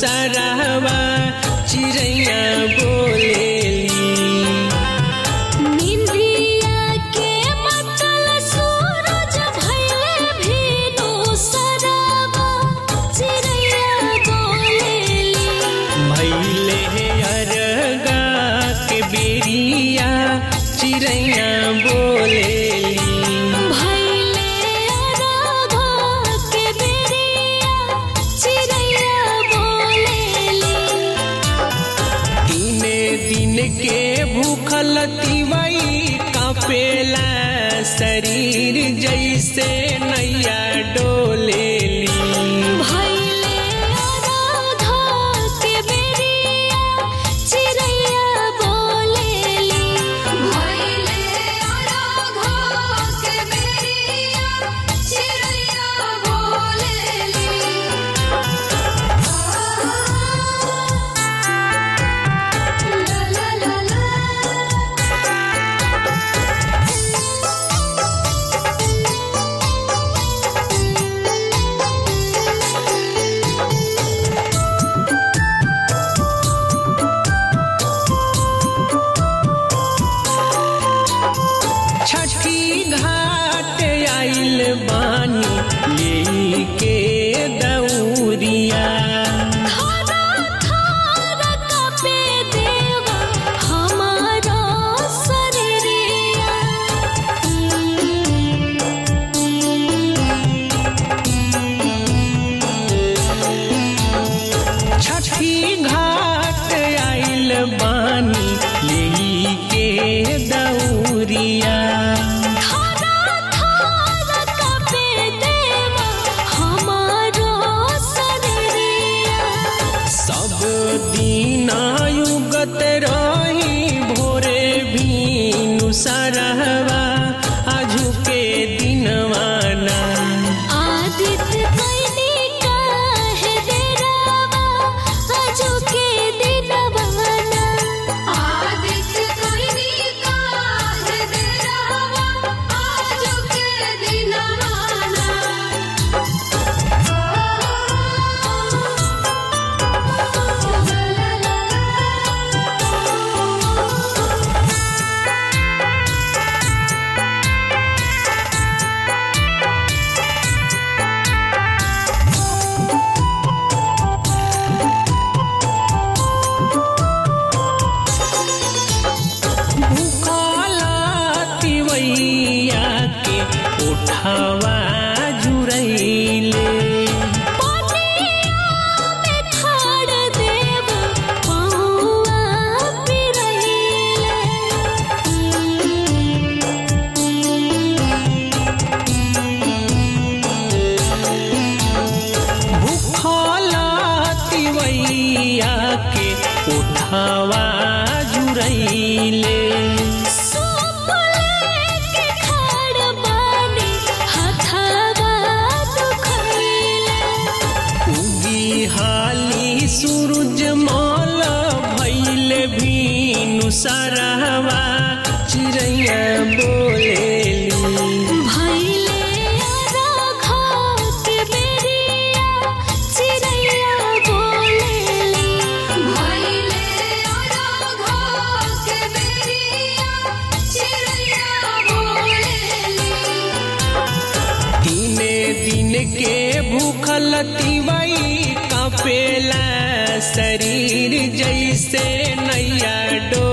सरहवा चिड़ैया बोलेली निंदिया के मतल सूरज भइले भीनु सरवा चिड़ैया बोलेली भैले अरगा के बेरिया चिड़ैया बोलेली भइले राधा के बेरिया चिड़ैया बोलेली तीने दिन के भूखल तिवई कापेला शरीर जैसे नैया डोलेली भइले राधा के बेरिया चिड़ैया बोलेली भइले राधा के बेरिया चिड़ैया बोलेली ला ला ला छठी घाट आइल बानी ले के दौरिया थारा थारा कपे देवा हमारा शरीरिया छठी घाट आइल बानी ले के दौरिया थारा थारा कपे देवा हमारा शरीरिया सब दीनायुगत रही भोरे भीनु सरहवा आजू के दिनवाना आदित्य कैनी काहे डेरावा आजू के दिनवाना आदित्य कैनी काहे डेरावा आजू के दिनवाना ला ला ला भूखला तिवैया के उठावा जुरैले पानिया में ठाड़ देव पौआ पिरैले भूखला तिवैया के उठावा जुरैले सूप लेके ठाड़ बानी हथवा दुखैले उगी हाली सूरज माल भैल भीनु सरहवा चिड़ैया बोलेली भइले राघा के बेरिया चिड़ैया बोलेली भइले राघा के बेरिया चिड़ैया बोलेली तीने दिन के भूखल तिवई कपेला शरीर जैसे नैया डो